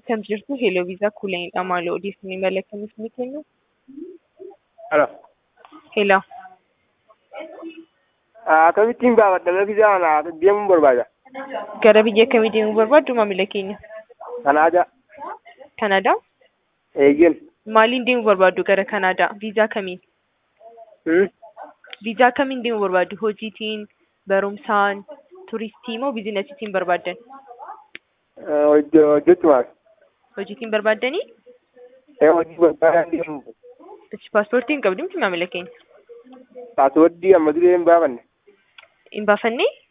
Akkam jirtu Hello Viisaa Kuuleenidha. Maal odeeffannoo imala akkamiif ni kennu? Alo. Hello. Akkamittiin gaafadha viizaa kana deemuun barbaada. Gara biyya kamii deemuu barbaaddu maamila keenya? Kanaadaa. Kanaadaa? Eeyyeen. Maaliin deemuu barbaaddu gara Kanaadaa? Viizaa kamiin? Hmm? Viizaa kamiin deemuu barbaaddu? Hojiitiin, barumsaan, turistii moo biizinasiitiin barbaaddan? Hojjechumaaf. Hojiitiin barbaaddanii? Hojii barbaadan deemu. Ichi paaspoortii hin qabdu miti maamila keenya? Paaswordii amma duree hin baafanne. Hin baafannee?